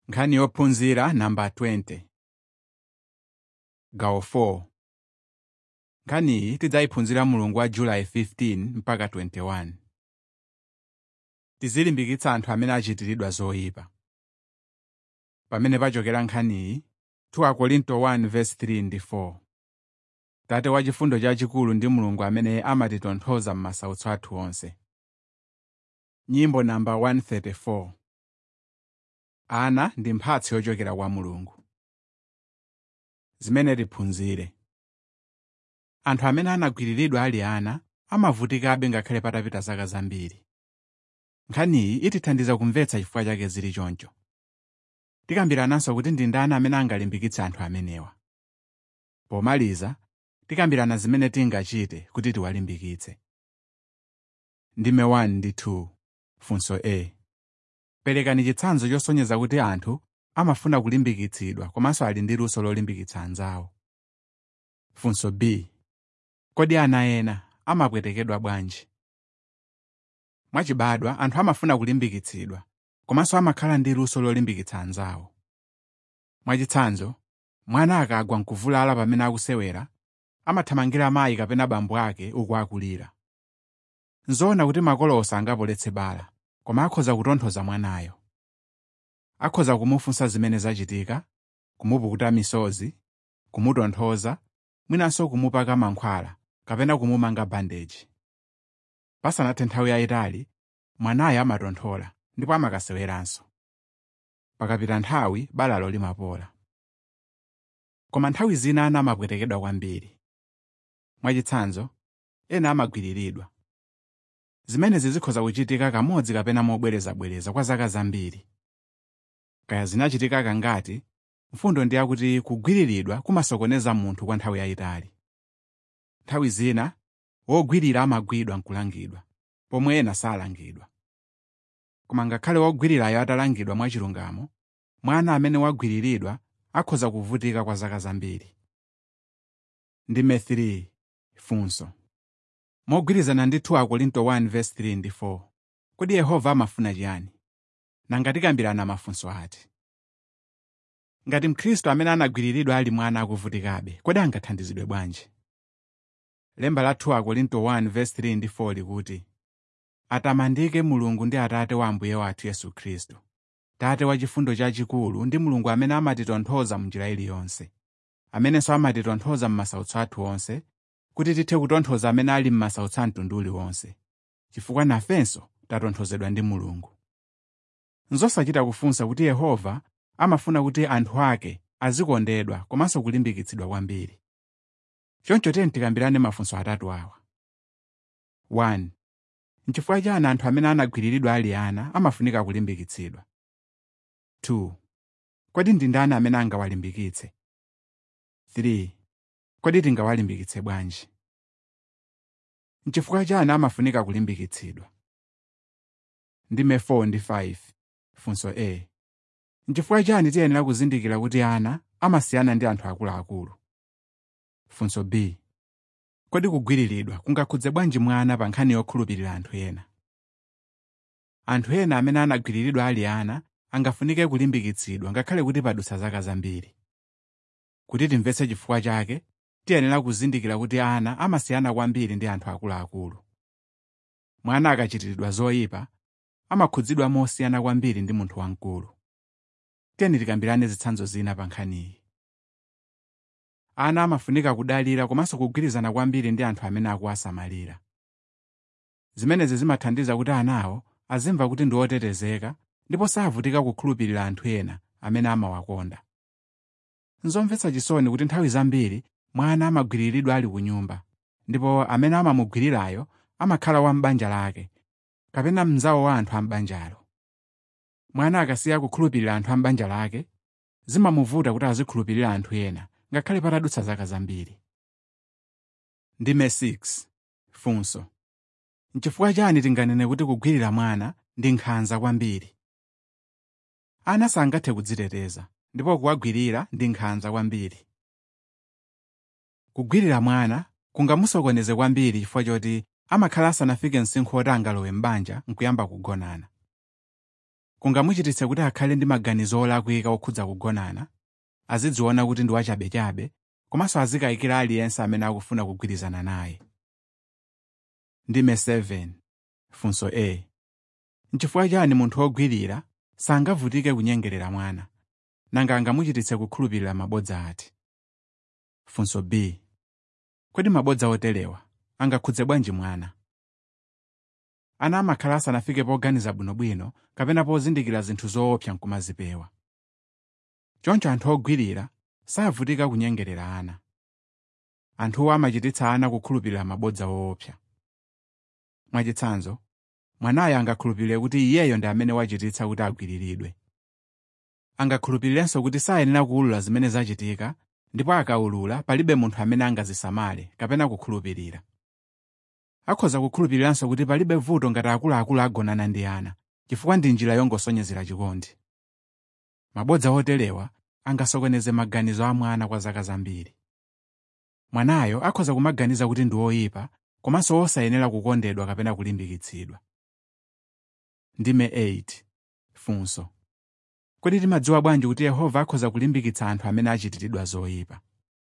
nkhani yophunzira namba 20 gawo 4 nkhaniyi tidzayiphunzira mulungu wa julayi 15 mpaka 21 tizilimbikitsa anthu amene achitiridwa zoyipa pamene pachokera nkhaniyi 2 Korinto 1:3 ndi 4 tate wa chifundo chachikulu ndi mulungu amene amatitonthoza m'masautso athu onse nyimbo namba 134 ana ndi mphatso yochokera kwa mulungu zimene tiphunzire anthu amene anagwiriridwa ali ana amavutikabe ngakhale patapita zaka zambiri nkhaniyi itithandiza kumvetsa chifukwa chake zili choncho tikambirananso kuti ndi ndani amene angalimbikitse anthu amenewa pomaliza tikambirana zimene tingachite kuti tiwalimbikitse ndime 1 ndi 2 funso a perekani chitsanzo chosonyeza kuti anthu amafuna kulimbikitsidwa komanso ali ndi luso lolimbikitsa anzawo funso b kodi ana ena amapwetekedwa bwanji mwachibadwa anthu amafuna kulimbikitsidwa komanso amakhala ndi luso lolimbikitsa anzawo mwachitsanzo mwana akagwa nkuvulala pamene akusewera amathamangira mayi kapena bambo ake uku akulira nzoona kuti makolo sangapoletse bala koma akhoza kutonthoza mwanayo akhoza kumufunsa zimene zachitika kumupukuta misozi kumutonthoza mwinanso kumupaka mankhwala kapena kumumanga bandeji pasanathe nthawi yayitali mwanayo amatonthola ndipo amakaseweranso pakapita nthawi balalo limapola koma nthawi zina ana amapwetekedwa kwambiri mwachitsanzo ena amagwiriridwa zimenezi zikhoza kuchitika kamodzi kapena mobwerezabwereza kwa zaka zambiri kaya zinachitika kangati mfundo ndi yakuti kugwiriridwa kumasokoneza munthu kwa nthawi yayitali nthawi zina wogwirira amagwidwa nkulangidwa pomwe ena salangidwa koma ngakhale wogwirirayo atalangidwa mwachilungamo mwana amene wagwiriridwa akhoza kuvutika kwa zaka zambiri ndime 3 funso mogwirizana ndi 2 Korinto 1:3 ndi 4 kodi yehova amafuna chiyani nanga tikambirana mafunso ati ngati mkhristu amene anagwiriridwa ali mwana akuvutikabe kodi angathandizidwe bwanji lemba la 2 Korinto 1:3 ndi 4 likuti atamandike mulungu ndi atate wa ambuye wathu yesu khristu tate wa chifundo chachikulu ndi mulungu amene amatitonthoza munjira iliyonse amenenso amatitonthoza m'masautso athu onse kuti tithe kutonthoza amene ali m'masautso a mtundu uliwonse chifukwa nafenso tatonthozedwa ndi mulungu nzosachita kufunsa kuti yehova amafuna kuti anthu ake azikondedwa komanso kulimbikitsidwa kwambiri choncho tiyeni tikambirane mafunso atatu awa 1 nchifukwa chani anthu amene anagwiriridwa ali ana amafunika kulimbikitsidwa 2 kodi ndi ndani amene angawalimbikitse 3 kodi tingawalimbikitse bwanji nchifukwa chani amafunika kulimbikitsidwa ndime 4 ndi 5 funso a nchifukwa chani tiyenera kuzindikira kuti ana amasiyana ndi anthu akuluakulu funso b kodi kugwiriridwa kungakhudze bwanji mwana pa nkhani yokhulupirira anthu ena anthu ena amene anagwiriridwa ali ana angafunike kulimbikitsidwa ngakhale kuti padutsa zaka zambiri kuti timvetse chifukwa chake tiyenera kuzindikira kuti ana amasiyana kwambiri ndi anthu akuluakulu mwana akachitiridwa zoyipa amakhudzidwa mosiyana kwambiri ndi munthu wamkulu tiyeni tikambirane zitsanzo zina pa nkhaniyi ana amafunika kudalira komanso kugwirizana kwambiri ndi anthu amene akuwasamalira zimenezi zimathandiza kuti anawo azimva kuti ndi otetezeka ndipo savutika kukhulupirira anthu ena amene amawakonda nzomvetsa chisoni kuti nthawi zambiri mwana amagwiriridwa ali ku nyumba ndipo amene amamugwirirayo amakhala wa m'banja lake kapena mnzawo wa anthu a m'banjalo mwana akasiya kukhulupirira anthu a m'banja lake zimamuvuta kuti azikhulupirira anthu ena ngakhale patadutsa zaka zambiri ndime 6 funso nchifukwa chani tinganene kuti kugwirira mwana ndi nkhanza kwambiri ana sangathe kudziteteza ndipo kuwagwirira ndi nkhanza kwambiri kugwirira mwana kungamusokoneze kwambiri chifukwa choti amakhala asanafike msinkhu woti angalowe m'banja nkuyamba kugonana kungamuchititse kuti akhale ndi maganizo olakwika okhudza kugonana azidziona kuti ndi wachabechabe komanso azikayikira aliyense amene akufuna kugwirizana naye ndime 7 funso a nchifukwa chani munthu wogwirira sangavutike kunyengerera mwana nanga angamuchititse kukhulupirira mabodza ati funso b kodi mabodza oterewa angakhudze bwanji mwana ana amakhala asanafike poganiza bwinobwino kapena pozindikira zinthu zoopsa nkumazipewa choncho anthu ogwirira savutika kunyengerera ana anthuwo amachititsa ana kukhulupirira mabodza woopsa mwachitsanzo mwanayo angakhulupirire kuti iyeyo ndi amene wachititsa kuti agwiriridwe angakhulupirirenso kuti sayenera kuwulula zimene zachitika ndipo akawulula palibe munthu amene angazisamale kapena kukhulupirira akhoza kukhulupiriranso kuti palibe vuto ngati akuluakulu agonana ndi ana chifukwa ndi njira yongosonyezera chikondi mabodza oterewa angasokoneze maganizo a mwana kwa zaka zambiri mwanayo akhoza kumaganiza kuti ndi oyipa komanso osayenera kukondedwa kapena kulimbikitsidwa ndime 8 funso kodi timadziwa bwanji kuti yehova akhoza kulimbikitsa anthu amene achitiridwa zoyipa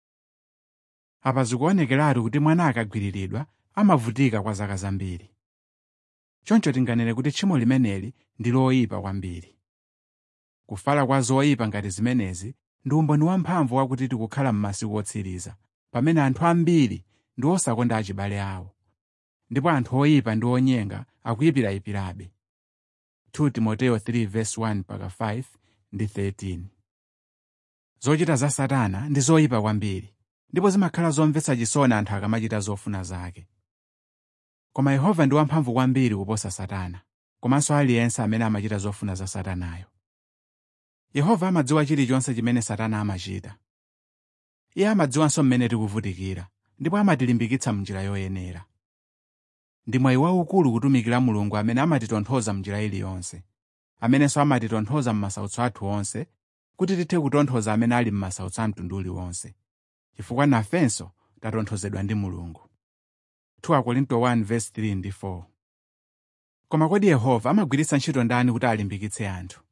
apa zikuonekeratu kuti mwana akagwiriridwa amavutika kwa zaka zambiri choncho tinganene kuti tchimo limeneli ndi loyipa kwambiri kufala kwa zoyipa ngati zimenezi ndi umboni wamphamvu wakuti tikukhala m'masiku otsiriza pamene anthu ambiri ndi osakonda achibale awo ndipo anthu oyipa ndi onyenga akuyipirayipirabe 2 timoteyo 3:1-5 ndi 13 zochita za satana ndi zoyipa kwambiri ndipo zimakhala zomvetsa chisoni anthu akamachita zofuna zake koma yehova ndi wamphamvu kwambiri kuposa satana komanso aliyense amene amachita zofuna za satanayo yehova amadziwa chilichonse chimene satana amachita iye amadziwanso mmene tikuvutikira ndipo amatilimbikitsa m'njira yoyenera ndi mwayi waukulu kutumikira mulungu amene amatitonthoza m'njira iliyonse amenenso amatitonthoza m'masautso athu onse kuti tithe kutonthoza amene ali m'masautso a mtundu uliwonse chifukwa nafenso tatonthozedwa ndi mulungu 2 Korinto 1:3 ndi 4 koma kodi yehova amagwiritsa ntchito ndani kuti alimbikitse anthu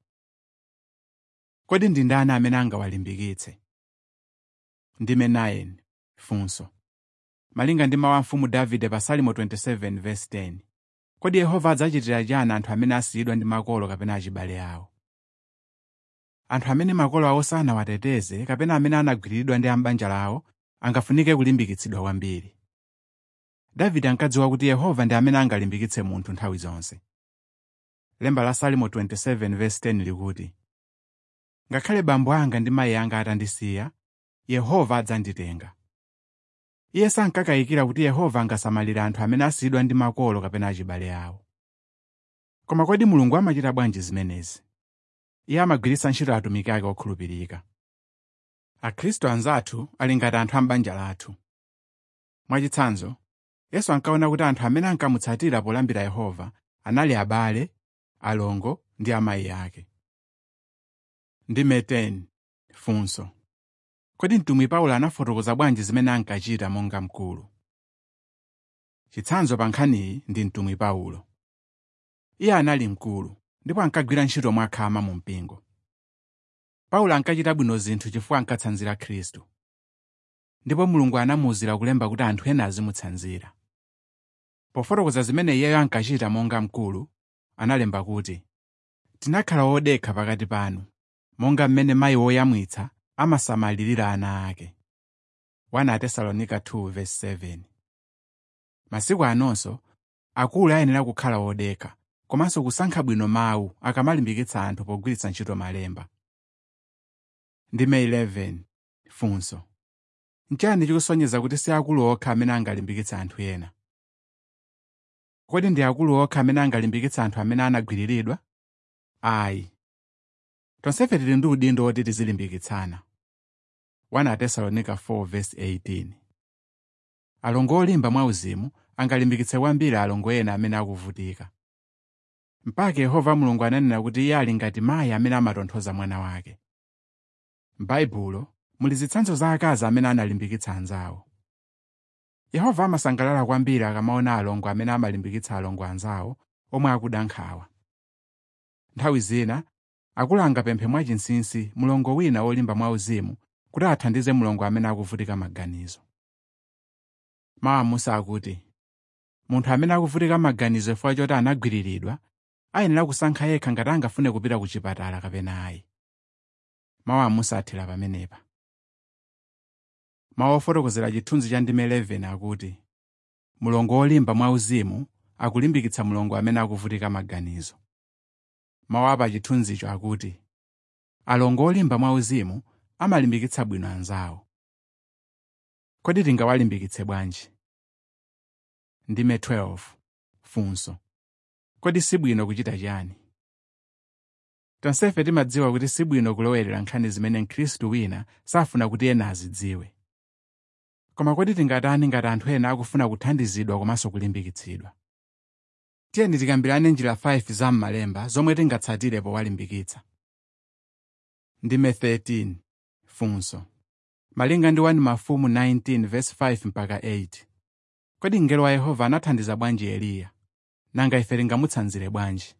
kodi ndi ndani amene angawalimbikitse ndime 9 funso malinga ndi mawu a mfumu davide pa salimo 27:10 kodi yehova adzachitira chani anthu amene asiyidwa ndi makolo kapena achibale awo anthu amene makolo awo sanawateteze kapena amene anagwiriridwa ndi ambanja lawo angafunike kulimbikitsidwa kwambiri davide ankadziwa kuti yehova ndi amene angalimbikitse munthu nthawi zonse lemba la salimo 27:10 likuti ngakhale bambo anga ndi mayi anga atandisiya yehova adzanditenga iye sankakayikira kuti yehova angasamalire anthu amene asiyidwa ndi makolo kapena achibale awo koma kodi mulungu amachita bwanji zimenezi iye amagwiritsa ntchito atumiki ake okhulupirika akhristu anzathu ali ngati anthu a m'banja lathu mwachitsanzo yesu ankaona kuti anthu amene ankamutsatira polambira yehova anali abale alongo ndi amayi ake ndime 10 funso kodi mtumwi paulo anafotokoza bwanji zimene ankachita monga mkulu chitsanzo pa nkhaniyi ndi mtumwi paulo iye anali mkulu ndipo ankagwira ntchito mwakhama mu mpingo paulo ankachita bwino zinthu chifukwa ankatsanzira khristu ndipo mulungu anamuwuzira kulemba kuti anthu ena azimutsanzira pofotokoza zimene iyeyo ankachita monga mkulu analemba kuti tinakhala odekha pakati panu monga mmene mayi woyamwitsa amasamalirira ana ake 1 Atesalonika 2:7 masiku anonso akulu ayenera kukhala odekha komanso kusankha bwino mawu akamalimbikitsa anthu pogwiritsa ntchito malemba ndime 11 funso nchani chikusonyeza kuti si akulu okha amene angalimbikitsa anthu ena kodi ndi akulu okha amene angalimbikitsa anthu amene anagwiriridwa ayi tonsefe tili ndi udindo woti tizilimbikitsana 1 Atesalonika 4:18 alongo olimba mwauzimu angalimbikitse kwambiri alongo ena amene akuvutika mpaka yehova mulungu ananena kuti iye ali ngati mayi amene amatonthoza mwana wake m'baibulo muli zitsanzo za akazi amene analimbikitsa anzawo yehova amasangalala kwambiri akamaona alongo amene amalimbikitsa alongo anzawo omwe akuda nkhawa nthawi zina akulu angapemphe mwachinsinsi mlongo wina wolimba mwauzimu kuti athandize mlongo amene akuvutika maganizo mawu amusa akuti munthu amene akuvutika maganizo chifukwa choti anagwiriridwa ayenera kusankha yekha ngati angafune kupita ku chipatala kapena ayi mawu amusa athera pamenepa mawu ofotokozera chithunzi cha ndime 11 akuti mlongo wolimba mwauzimu akulimbikitsa mlongo amene akuvutika maganizo mawu apa chithunzicho akuti alongo olimba mwauzimu amalimbikitsa bwino anzawo kodi tingawalimbikitse bwanji ndime 12 funso kodi sibwino kuchita chani tonsefe timadziwa kuti sibwino kulowerera nkhani zimene mkhristu wina safuna kuti ena azidziwe koma kodi tingatani ngati anthu ena akufuna kuthandizidwa komanso kulimbikitsidwa tiyeni tikambirane njira 5 za m'malemba zomwe tingatsatire powalimbikitsa ndime 13 funso malinga ndi 1 mafumu 19 verse 5 mpaka 8 kodi mngelo wa yehova anathandiza bwanji eliya nanga ife tingamutsanzire bwanji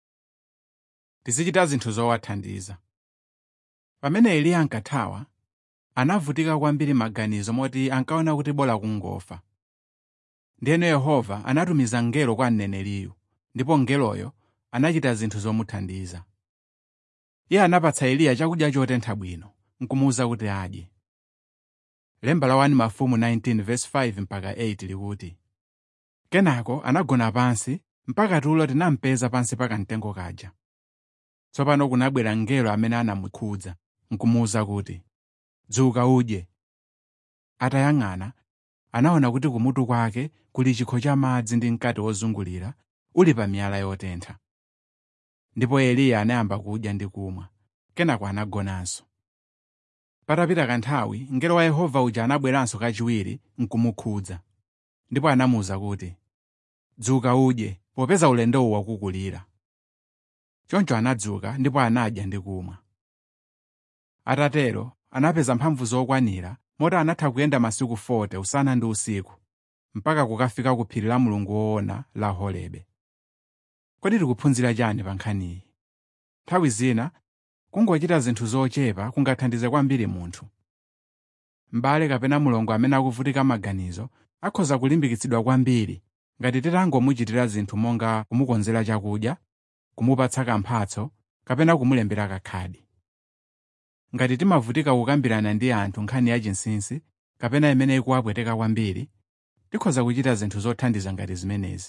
tizichita zinthu zowathandiza pamene eliya ankathawa anavutika kwambiri maganizo moti ankaona kuti bola kungofa ndiyeno yehova anatumiza mngelo kwa mneneriyu ndipo mngeloyo anachita zinthu zomuthandiza iye anapatsa eliya chakudya chotentha bwino nkumuwuza kuti adye lemba la 1 mafumu 19 verse 5 mpaka 8 likuti kenako anagona pansi mpaka tulo tinampeza pansi pa kamtengo kaja tsopano kunabwera mngelo amene anamukhudza nkumuwuza kuti dzuka udye atayang'ana anaona kuti kumutu kwake kuli chikho cha madzi ndi mkate wozungulira uli pa miyala yotentha ndipo eliya anayamba kudya ndi kumwa kenako anagonanso patapita kanthawi mngelo wa yehova uja anabweranso kachiwiri nkumukhudza ndipo anamuwuza kuti dzuka udye popeza ulendowu wakukulira choncho anadzuka ndipo anadya ndi kumwa atatero anapeza mphamvu zokwanira moti anatha kuyenda masiku 40 usana ndi usiku mpaka kukafika ku phiri la mulungu woona la horebe kodi tikuphunzira chani pa nkhaniyi nthawi zina kungochita zinthu zochepa kungathandize kwambiri munthu m'bale kapena mulongo amene akuvutika maganizo akhoza kulimbikitsidwa kwambiri ngati titangomuchitira zinthu monga kumukonzera chakudya kumupatsa kamphatso kapena kumulembera kakhadi ngati timavutika kukambirana ndi anthu nkhani yachinsinsi kapena imene ikuwapweteka kwambiri tikhoza kuchita zinthu zothandiza ngati zimenezi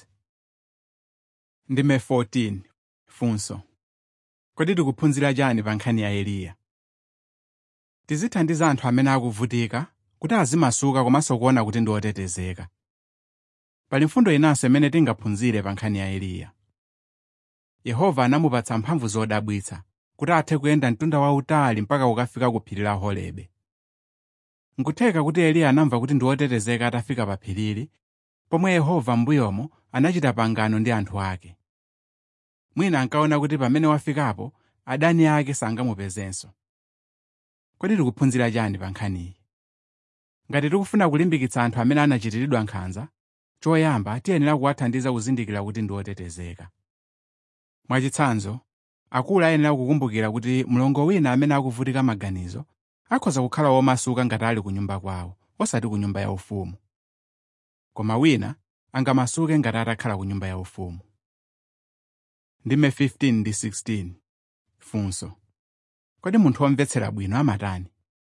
ndime 14 funso kodi tikuphunzira chani pa nkhani ya eliya tizithandiza anthu amene akuvutika kuti azimasuka komanso kuona kuti ndi otetezeka pali mfundo inanso imene tingaphunzire pa nkhani ya eliya yehova anamupatsa mphamvu zodabwitsa kuti athe kuyenda mtunda wautali mpaka kukafika ku phiri la horebe nkutheka kuti eliya anamva kuti ndi otetezeka atafika pa phirili pomwe yehova m'mbuyomo anachita pangano ndi anthu ake mwina ankaona kuti pamene wafikapo adani ake sangamupezenso kodi tikuphunzira chani pa nkhaniyi ngati tikufuna kulimbikitsa anthu amene anachitiridwa nkhanza choyamba tiyenera kuwathandiza kuzindikira kuti ndi otetezeka mwachitsanzo akulu ayenera kukumbukira kuti mlongo wina amene akuvutika maganizo akhoza kukhala womasuka ngati ali ku nyumba kwawo osati ku nyumba yaufumu koma wina angamasuke ngati atakhala ku nyumba yaufumu ndime 15 ndi 16 funso kodi munthu womvetsera bwino amatani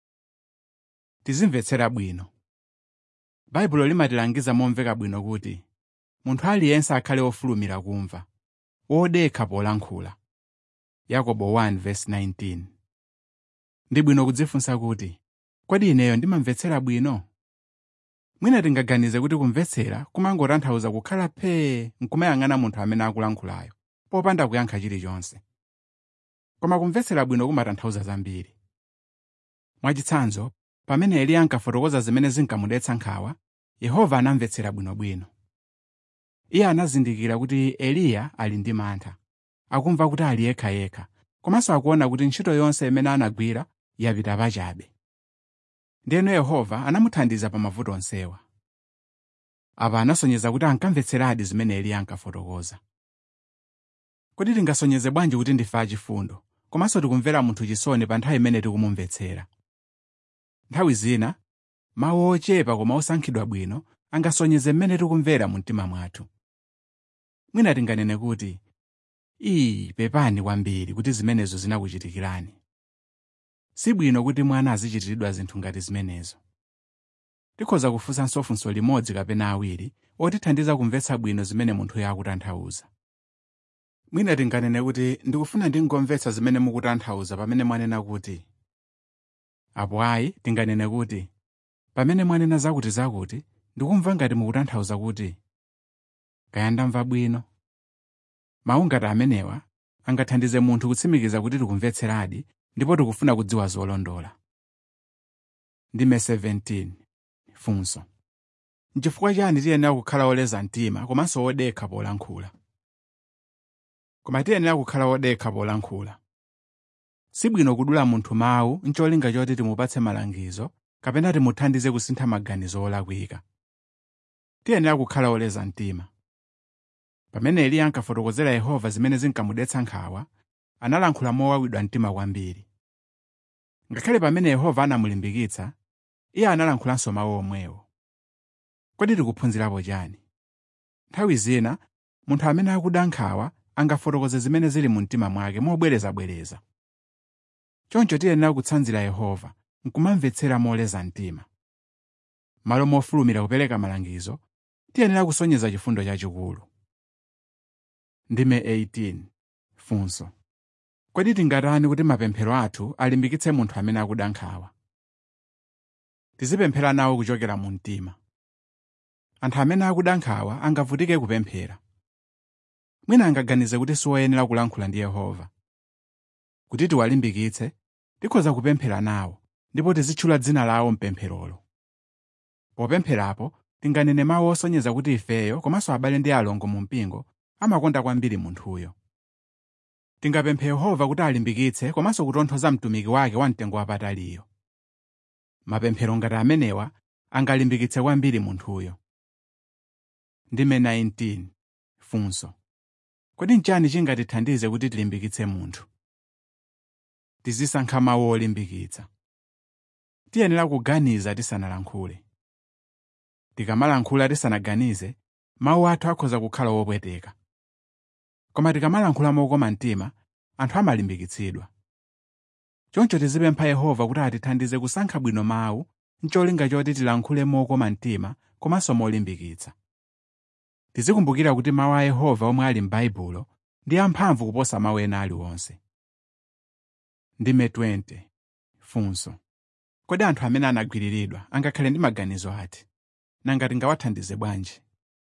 tizimvetsera bwino baibulo limatilangiza momveka bwino kuti munthu aliyense akhale wofulumira kumva wodekha polankhula yakobo 1:19 ndi bwino kudzifunsa kuti kodi ineyo ndimamvetsera bwino mwina tingaganize kuti kumvetsera kumangotanthauza kukhala phee nkumayang'ana munthu amene akulankhulayo popanda kuyankha chilichonse koma kumvetsera bwino kumatanthauza zambiri mwachitsanzo pamene eliya ankafotokoza zimene zinkamudetsa nkhawa yehova anamvetsera bwinobwino iye anazindikira kuti eliya ali ndi mantha akumva kuti ali yekhayekha komanso akuona kuti ntchito yonse imene anagwira yapita pachabe ndiyeno yehova anamuthandiza pa mavuto onsewa apa anasonyeza kuti ankamvetseradi zimene eliya ankafotokoza kodi tingasonyeze bwanji kuti ndife achifundo komanso tikumvera munthu chisoni pa nthawi imene tikumumvetsera nthawi zina mawu ochepa koma osankhidwa bwino angasonyeze mmene tikumvera mu mtima mwathu mwina tinganene kuti iyi pepani kwambiri kuti zimenezo zinakuchitikirani sibwino kuti mwana azichitiridwa zinthu ngati zimenezo tikhoza kufunsanso funso limodzi kapena awiri otithandiza kumvetsa bwino zimene munthuyo akutanthauza mwina tinganene kuti ndikufuna ndingomvetsa zimene mukutanthauza pamene mwanena kuti apo ayi tinganene kuti pamene mwanena zakuti zakuti ndikumva ngati mukutanthauza kuti kaya ndamva bwino mawu ngati amenewa angathandize munthu kutsimikiza kuti tikumvetseradi ndipo tikufuna kudziwa zolondola ndime 17 funso nchifukwa chani tiyenera kukhala oleza mtima komanso odekha polankhula koma tiyenera kukhala odekha polankhula sibwino kudula munthu mawu ncholinga choti timupatse malangizo kapena timuthandize kusintha maganizo olakwika tiyenera kukhala oleza mtima pamene eliya ankafotokozera yehova zimene zinkamudetsa nkhawa analankhula mowawidwa mtima kwambiri ngakhale pamene yehova anamulimbikitsa iye analankhulanso mawu omwewo kodi tikuphunzirapo chani nthawi zina munthu amene akuda nkhawa angafotokoze zimene zili mu mtima mwake mobwerezabwereza choncho tiyenera kutsanzira yehova nkumamvetsera moleza mtima malo mofulumira kupereka malangizo tiyenera kusonyeza chifundo chachikulu ndime 18 funso kodi tingatani kuti mapemphero athu alimbikitse munthu amene akuda nkhawa tizipemphera nawo kuchokera mu mtima anthu amene akuda nkhawa angavutike kupemphera mwina angaganize kuti siwoyenera kulankhula ndi yehova kuti tiwalimbikitse tikhoza kupemphera nawo ndipo tizitchula dzina lawo mpempherolo popempherapo tinganene mawu osonyeza kuti ifeyo komanso abale ndi alongo mu mpingo amakonda kwambiri munthuyo tingapemphe yehova kuti alimbikitse komanso kutonthoza mtumiki wake wamtengo wapataliyo mapemphero ngati amenewa angalimbikitse kwambiri munthuyo ndime 19 funso kodi nchani chingatithandize kuti tilimbikitse munthu tizisankha mawu olimbikitsa tiyenera kuganiza tisanalankhule tikamalankhula tisanaganize mawu athu akhoza kukhala wopweteka koma tikamalankhula mokoma mtima anthu amalimbikitsidwa choncho tizipempha yehova kuti atithandize kusankha bwino mawu ncholinga choti tilankhule mokoma mtima komanso molimbikitsa tizikumbukira kuti mawu a yehova omwe ali m'baibulo ndi amphamvu kuposa mawu ena aliwonse ndime 20 funso kodi anthu amene anagwiriridwa angakhale ndi maganizo ati nanga tingawathandize bwanji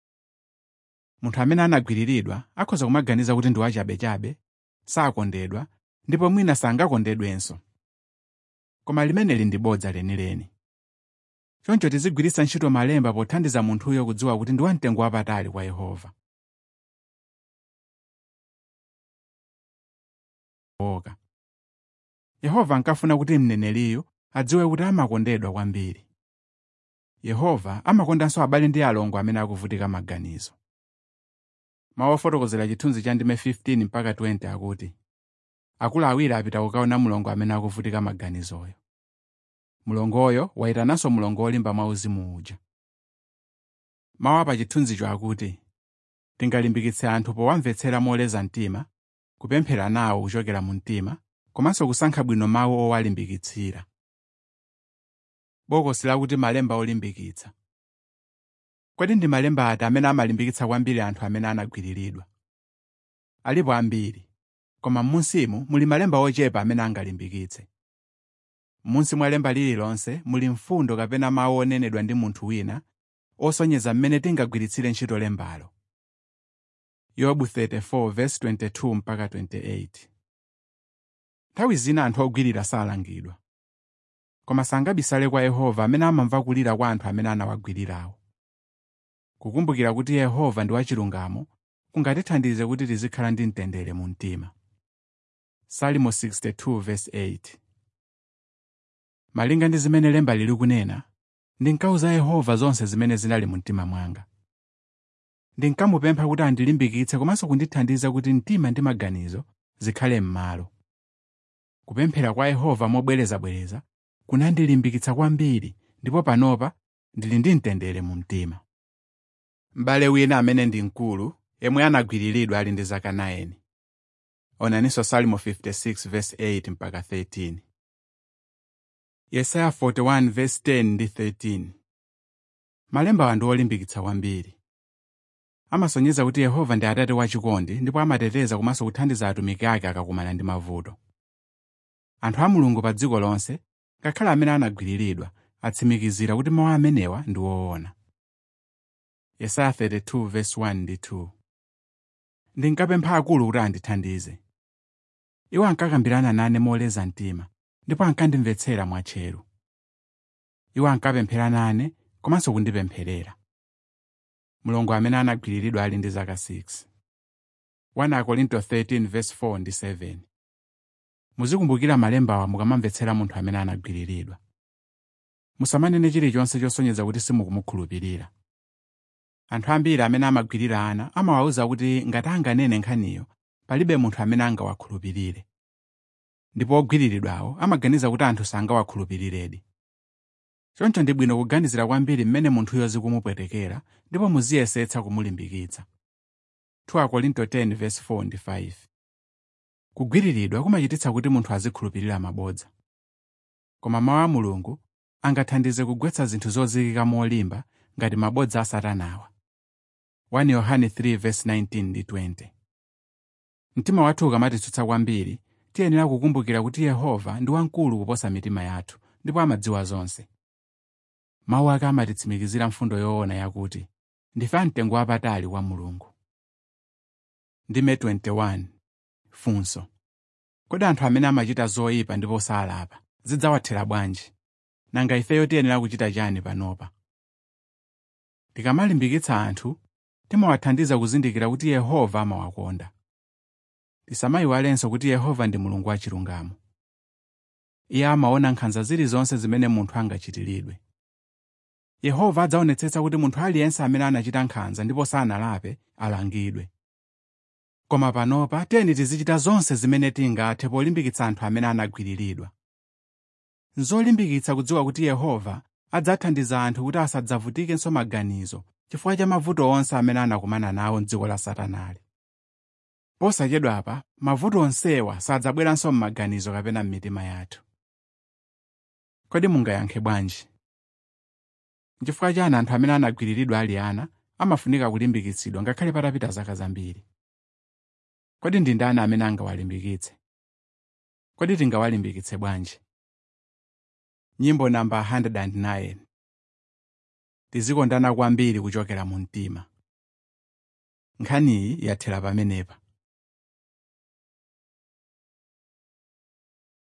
munthu amene anagwiriridwa akhoza kumaganiza kuti ndi wachabechabe sakondedwa ndipo mwina sangakondedwenso koma limeneli ndi bodza lenileni choncho tizigwiritsa ntchito malemba pothandiza munthuyo kudziwa kuti ndi wamtengo wapatali kwa yehova oka yehova ankafuna kuti mneneriyo adziwe kuti amakondedwa kwambiri yehova amakondanso abale ndi alongo amene akuvutika maganizo mawu ofotokozera chithunzi cha ndime 15 mpaka 20 akuti akulu awiri apita kukaona mlongo amene akuvutika maganizoyo mlongoyo wayitananso mlongo wolimba mwauzimu uja mawu apa chithunzicho akuti tingalimbikitse anthu powamvetsera moleza mtima kupemphera nawo kuchokera mu mtima komanso kusankha bwino mawu owalimbikitsira bokosi lakuti malemba olimbikitsa kodi ndi malemba ati amene amalimbikitsa kwambiri anthu amene anagwiriridwa alipo ambiri koma m'munsimu muli malemba ochepa amene angalimbikitse m'munsi mwa lemba lililonse muli mfundo kapena mawu onenedwa ndi munthu wina osonyeza mmene tingagwiritsire ntchito lembalo yobu 34:22 mpaka 28 nthawi zina anthu ogwirira salangidwa koma sangabisale kwa yehova amene amamva kulira kwa anthu amene anawagwirirawo kukumbukira kuti yehova ndi wachilungamo kungatithandize kuti tizikhala ndi mtendere mu mtima salimo 62:8 malinga ndi zimene lemba lili kunena ndinkauza yehova zonse zimene zinali mu mtima mwanga ndinkamupempha kuti andilimbikitse komanso kundithandiza kuti mtima ndi maganizo zikhale m'malo kupemphera kwa yehova mobwerezabwereza kunandilimbikitsa kwambiri ndipo panopa ndili ndi mtendere mu mtima m'bale wina amene ndi mkulu yemwe anagwiriridwa ali ndi zaka 9 onaninso salimo 56 verse 8 mpaka 13 yesaya 41 verse 10 ndi 13 malembawa ndi olimbikitsa kwambiri amasonyeza kuti yehova ndi atate wachikondi ndipo amateteza komanso kuthandiza atumiki ake akakumana ndi mavuto anthu a mulungu pa dziko lonse ngakhale amene anagwiriridwa atsimikizira kuti mawu amenewa ndi woona yesaya 32 verse 1 ndi 2 ndinkapempha akulu kuti andithandize iwo ankakambirana nane moleza mtima ndipo ankandimvetsera mwatcheru iwo ankapemphera nane komanso kundipempherera mulongo amene anagwiriridwa ali ndi zaka 6 1 akorinto 13 verse 4 ndi 7 muzikumbukira malembawa mukamamvetsera munthu amene anagwiriridwa musamanene chilichonse chosonyeza kuti simukumukhulupirira anthu ambiri amene amagwirira ana amawawuza kuti ngati anganene nkhaniyo palibe munthu amene angawakhulupirire ndipo ogwiriridwawo amaganiza kuti anthu sangawakhulupiriredi choncho ndi bwino kuganizira kwambiri mmene munthuyo zikumupwetekera ndipo muziyesetsa kumulimbikitsa 2 Akorinto 10 verse 4 ndi 5 kugwiriridwa kumachititsa kuti munthu azikhulupirira mabodza koma mawu a mulungu angathandize kugwetsa zinthu zozikika molimba ngati mabodza a satanawa 1 yohane 3 verse 19 ndi 20 mtima wathu ukamatitsutsa kwambiri tiyenera kukumbukira kuti yehova ndi wamkulu kuposa mitima yathu ndipo amadziwa zonse mawu ake amatitsimikizira mfundo yoona yakuti ndife amtengo wapatali wa mulungu ndime 21 funso kodi anthu amene amachita zoyipa ndipo salapa zidzawathera bwanji nanga ifeyo tiyenera kuchita chani panopa tikamalimbikitsa anthu timawathandiza kuzindikira kuti yehova amawakonda tisamayiwalenso kuti yehova ndi mulungu wachilungamo iye amaona nkhanza zilizonse zimene munthu angachitiridwe yehova adzaonetsetsa kuti munthu aliyense amene anachita nkhanza ndipo sanalape alangidwe koma panopa tiyeni tizichita zonse zimene tingathe polimbikitsa anthu amene anagwiriridwa nzolimbikitsa kudziwa kuti yehova adzathandiza anthu kuti asadzavutikenso maganizo chifukwa cha mavuto onse amene anakumana nawo m'dziko la satanali posachedwapa mavuto onsewa sadzabweranso m'maganizo kapena m'mitima yathu kodi mungayankhe bwanji nchifukwa chani anthu amene anagwiriridwa ali ana amafunika kulimbikitsidwa ngakhale patapita zaka zambiri kodi ndi ndani amene angawalimbikitse kodi tingawalimbikitse bwanji nyimbo namba 109 tizikondana kwambiri kuchokera mu mtima nkhaniyi yathera pamenepa